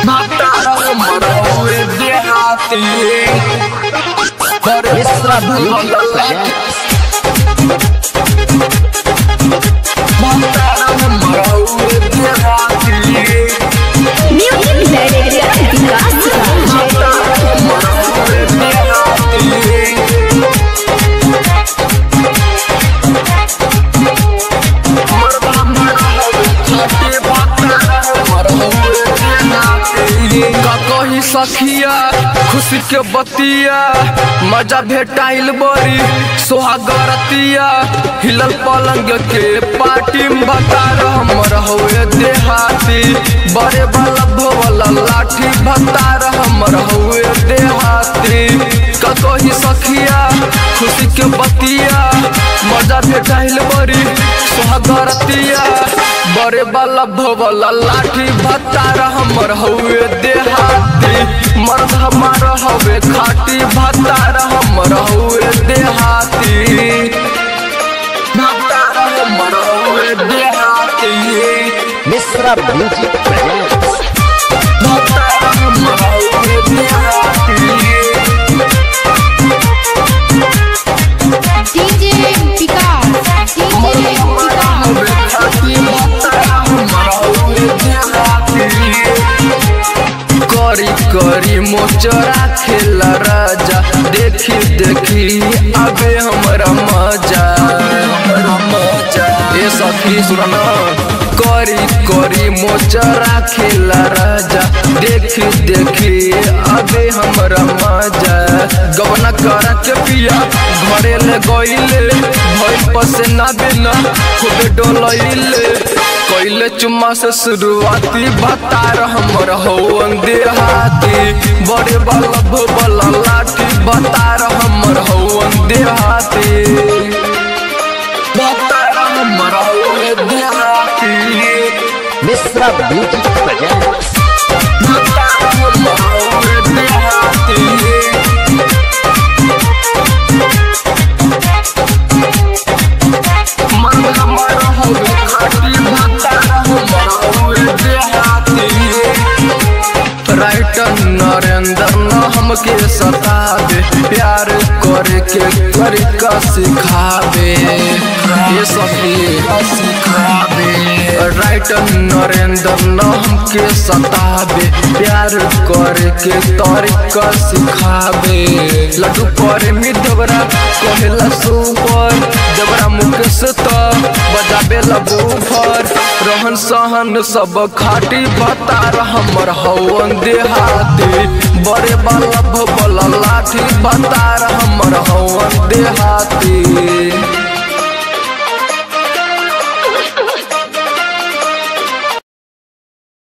Extra Beauty presents Music Director विकास राज कही सखिया खुशी के बतिया मजा भेटाइल बड़ी सोहागरतिया हिलल पलंग के पार्टी में बता हमर हुए देहाती बड़े वाला भोला लाठी भता हमर हुए देहाती कही सखिया खुशी के बतिया मजा भेटाइल बड़ी सोहागरतिया बड़े वाला भोला लाठी भत्ता हमर हुए देहाती मर्द हमार हवे खाटी भत्ता हमर हुए देहाती भत्ता हमर हुए देहाती Misra Beauty presents भत्ता हमर हुए देहाती DJ विकास DJ विकास करी करी मोचरा खेला राजा देखी देखी अबे हमरा मजा ए सखी सुना करी करी मोचरा खेला राजा देखी देखी अबे हमरा मजा गवना करा के पिया घरे ले गइले भइल पसेना बिना खूबे डोलइले कैले चुम्मा से शुरुआती बतार हमर हो देहाती बड़े वाला भोबला लाठी बतार हमर हो देहाती बतार हमर हो देहाती Misra Beauty presents बतार हमर हो देहाती मन हमर हवे खाटी भत्ता हमर हवे देहाती राइटर नरेंद्र न हमके सतावे प्यार करे के तरीका सिखावे ये सभी सिखावे राइटर नरेंद्र न हमके सतावे प्यार करे के तरीका सिखावे लड्डू पर मिदवरा कहेला सुपर जबरा मुकेश तो बजाबे लबू फर रहन सहन सब खाटी बतार हमर हवन देहाती बड़े वाला भोला लाठी बतार हमर हवन देहाती